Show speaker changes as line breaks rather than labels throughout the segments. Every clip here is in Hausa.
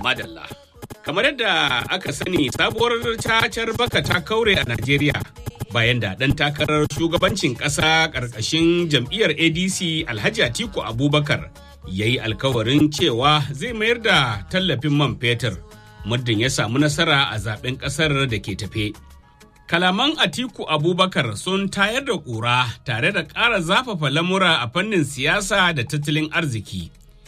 madalla. Kamar yadda aka sani sabuwar cacar baka ta kaure a Najeriya bayan da ɗan takarar shugabancin ƙasa ƙarƙashin jam'iyyar ADC Alhaji Atiku Abubakar ya yi alkawarin cewa zai mayar da tallafin man fetur muddin ya samu nasara a zaben ƙasar da ke tafe. Kalaman Atiku Abubakar sun tayar da ƙura tare da ƙara zafafa lamura a fannin siyasa da tattalin arziki.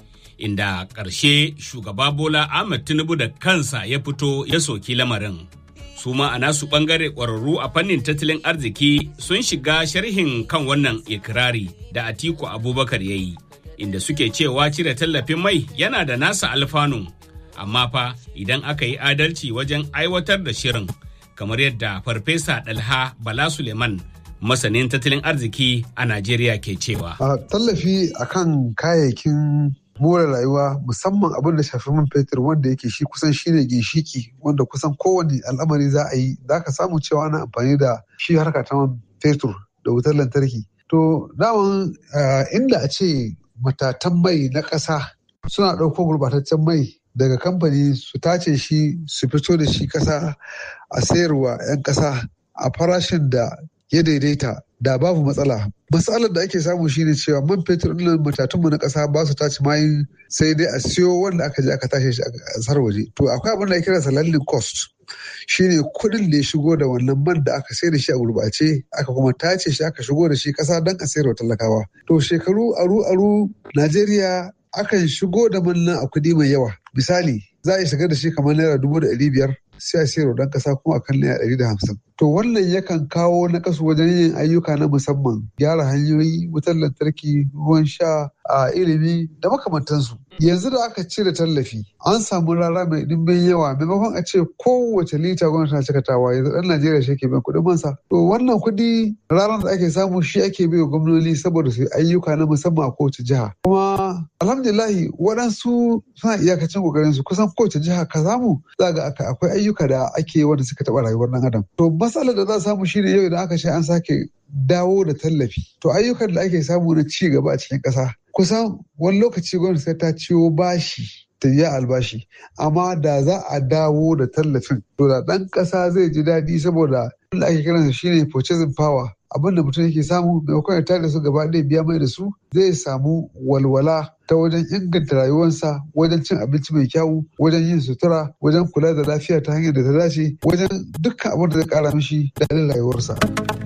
Inda ƙarshe shugaba Bola Ahmed Tinubu da kansa ya fito ya soki lamarin. Su ma a nasu ɓangare ƙwararru a fannin tattalin arziki sun shiga sharhin kan wannan ikirari da Atiku Abubakar ya yi, inda suke cewa cire tallafin mai yana da nasa alfanun, amma fa idan aka yi adalci wajen aiwatar da shirin. kamar yadda farfesa dalha bala suleiman masanin tattalin arziki a najeriya ke cewa
a tallafi akan kayayyakin more rayuwa musamman abin da shafi man fetur wanda yake shi kusan shine ginshiki wanda kusan kowane al'amari za a yi za ka samu cewa ana amfani da shi harka ta man fetur da wutar lantarki to daman inda a ce matatan mai na ƙasa suna ɗauko gurbataccen mai daga kamfani su tace shi su fito da shi kasa a sayarwa 'yan kasa a farashin da ya daidaita da babu matsala matsalar da ake samu shine cewa man fetur ɗin matatunmu na ƙasa ba su tace mayin sai dai a siyo wanda aka je aka tashe shi a ƙasar waje to akwai abin da ake kira landing cost shine kuɗin da ya shigo da wannan man da aka sayar da shi a gurbace aka kuma tace shi aka shigo da shi ƙasa don a sayarwa talakawa to shekaru aru aru najeriya akan shigo da manna a kuɗi mai yawa misali za a yi shigar da shi kamar naira dubu da ɗari biyar sai a sayar dan kasa kuma akan naira ɗari da hamsin to wannan yakan kawo na kasu wajen yin ayyuka na musamman gyara hanyoyi wutar lantarki ruwan sha a ilimi da makamantansu yanzu da aka cire tallafi an samu rara mai ɗimbin yawa maimakon a ce kowace lita gwamnati na cikatawa yanzu ɗan najeriya shi ke biyan kuɗin mansa to wannan kuɗi ranar da ake samu shi ake bai wa gwamnoni saboda su ayyuka na musamman a kowace jiha kuma alhamdulillahi waɗansu suna iyakacin ƙoƙarin su kusan kowace jiha ka samu za ga akwai ayyuka da ake wanda suka taɓa rayuwar ɗan adam to matsalar da za a samu shine yau idan aka ce an sake dawo da tallafi to ayyukan da ake samu na ci gaba a cikin ƙasa kusan wani lokaci gwamnati sai ta ciwo bashi ta biya albashi amma da za a dawo da tallafin to da ɗan ƙasa zai ji daɗi saboda da ake kiransa shine purchasing power abin da mutum yake samu maimakon ya tare su gaba ɗaya biya mai da su zai samu walwala ta wajen inganta rayuwarsa wajen cin abinci mai kyau wajen yin sutura wajen kula da lafiya ta hanyar da ta dace wajen dukkan abin da zai kara mishi daɗin rayuwarsa.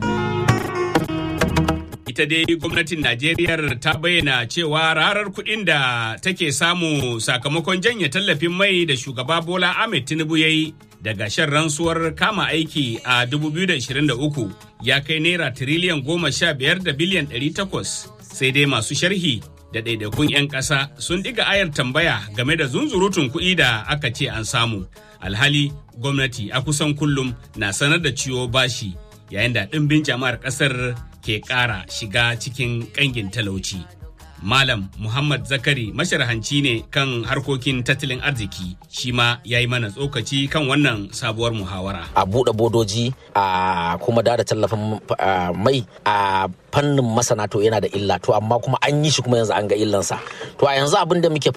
ita dai gwamnatin Najeriya ta bayyana cewa rarar kuɗin da take samu sakamakon janye tallafin mai da shugaba Bola Ahmed Tinubu ya yi daga shan rantsuwar kama aiki a 2023 ya kai naira tiriliyan goma sha biyar da biliyan ɗari takwas sai dai masu sharhi da ɗaiɗaikun 'yan ƙasa sun ɗiga ayar tambaya game da zunzurutun kuɗi da aka ce an samu alhali gwamnati a kusan kullum na sanar da ciwo bashi yayin da ɗimbin jama'ar ƙasar ke ƙara shiga cikin ƙangin talauci. Malam Muhammad Zakari masharhanci ne kan harkokin tattalin arziki shi ma ya yi mana tsokaci kan wannan sabuwar muhawara.
A buɗe bodoji a kuma da tallafin mai a fannin masana to yana da illa to amma kuma an yi shi kuma yanzu an ga illansa. To a yanzu abin da muke